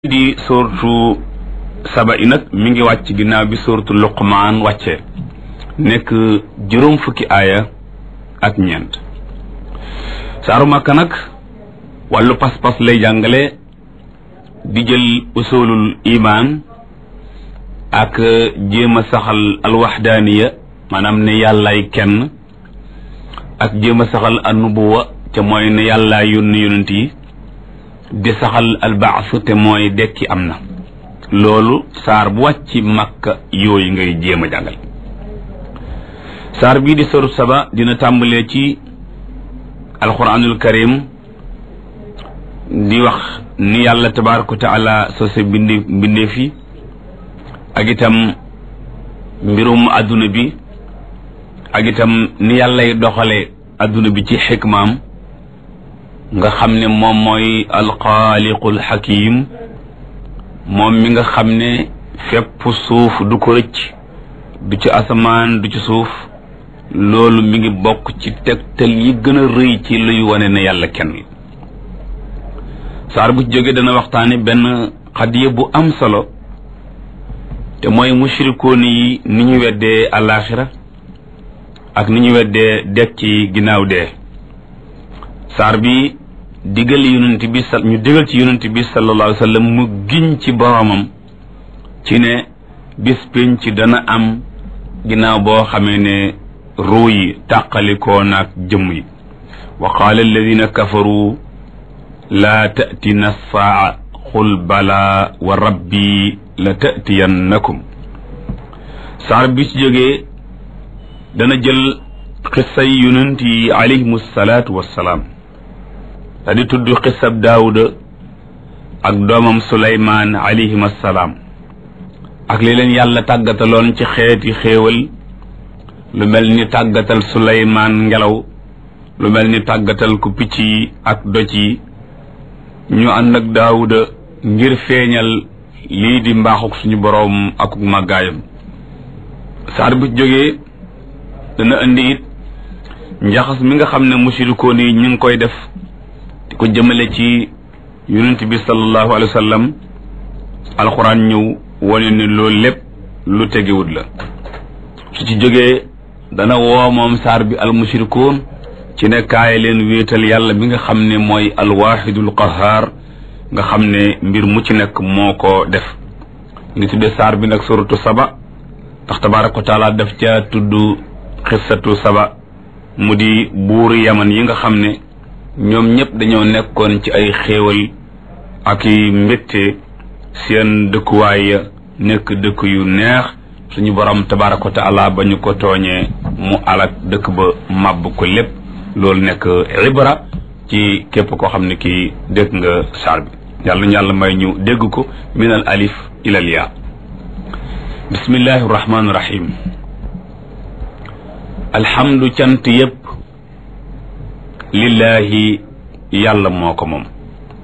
di sortu saba i nag mi ngi wàcc ginnaaw bi sortu luqmaan wàcce nekk juróom fukki aaya ak ñeent saaru màkka nag wàllu pas-pas lay jàngale di jël usulul imaan ak jéem a saxal alwaxdaaniya maanaam ne yàllaay kenn ak jéem a saxal annubuwa ca mooy ne yàllaay yónni yonent yi di saxal albaas te mooy dekki am na loolu saar bu wàcc makka yooyu ngay jéem a jàngal saar bii di soru saba dina tàmbalee ci alquranul karim di wax ni yàlla tabaraka wa taala sose bindi mbindeef yi ak itam mbirum adduna bi ak itam ni yàllay doxale adduna bi ci xikmaam nga xam ne moom mooy alxaaliqul xakim moom mi nga xam ne fépp suuf du ko rëcc du ci asamaan du ci suuf loolu mi ngi bokk ci tegtal yi gën a rëy ci luy wane ne yàlla kenn saar bu ci jógee dana waxtaane benn xadiya bu am solo te mooy mushrikoon yi ni ñu weddee alaaxira ak ni ñu weddee dekk ci ginnaaw dee saar bi digal yonent bi sa ñu digal ci yonent bi sallallahu alayhi wa sallam mu giñ ci boromam ci ne bis pénc dana am ginnaaw boo xamee ne ruu yi tàqalikoo naag jëmm yi wa qaala alladina kafaru laa tatina saa qul bala wa rabbi la tatiyannakum saar bi ci jógee dana jël xissay yonent yi alayhimu salaatu wassalaam da di tudd xisab daawuda ak doomam suleymaan alayhim assalaam ak li leen yàlla tàggataloon ci xeeti xéewal lu mel ni tàggatal suleymaan ngelaw lu mel ni tàggatal ku picc yi ak doj yi ñu ànd ak daawuda ngir feeñal lii di mbaaxuk suñu boroom ak màggaayam saar bu jógee dana indi it njaxas mi nga xam ne mushrikoon yi ñu ngi koy def di ko jëmale ci yonent bi sallallahu alayhi wa sallam alxuraan ñëw wane ne loolu lépp lu tegewut la su ci jógee dana woo moom saar bi al mushrikoon ci ne kaay leen wéetal yàlla bi nga xam ne mooy alwaxidul qahaar nga xam ne mbir mu ci nekk moo ko def ngi tudde saar bi nag suratu saba ndax tabaaraka wa taala daf ca tudd xissatu saba mu di buuri yaman yi nga xam ne ñoom ñëpp dañoo nekkoon ci ay xéewal ak i mbégte seen dëkkuwaay ya nekk dëkk yu neex suñu borom tabaaraka wa taala ba ñu ko tooñee mu alak dëkk ba màbb ko lépp loolu nekk ibra ci képp koo xam ne kii dégg nga saar bi yàlla ñu yàlla may ñu dégg ko min al alif ilal yaa bismillahi rahmaani rahim alhamdu cant yépp lillahi yàlla moo ko moom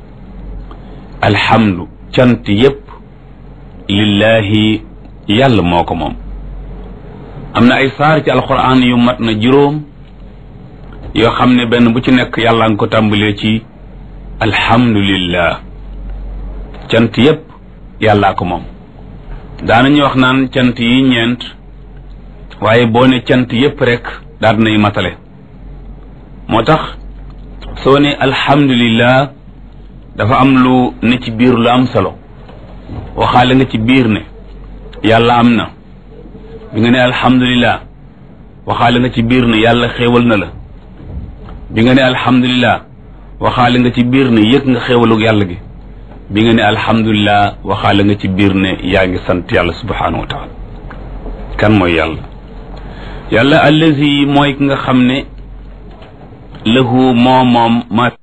alhamdu cant yépp lillahi yàlla moo ko moom am na ay saar ci alquran yu mat na juróom yoo xam ne benn bu ci nekk yàlla nga ko tàmbalee ci alhamdulillah cant yépp yàllaa ko moom daanañu wax naan cant yi ñeent waaye boo ne cant yépp rek daal nay matale moo tax soo ne alhamdulillah dafa am lu ne ci biir lu am solo waxaale nga ci biir ne yàlla am na bi nga ne alhamdulillah waxaale nga ci biir ne yàlla xéewal na la bi nga ne alhamdulillah waxaale nga ci biir ne yëg nga xéewalug yàlla gi bi nga ne alhamdulillah waxaale nga ci biir ne yaa ngi sant yàlla subhanahu wa taala kan mooy yàlla yàlla allazi mooy ki nga xam ne lahu moo moom ma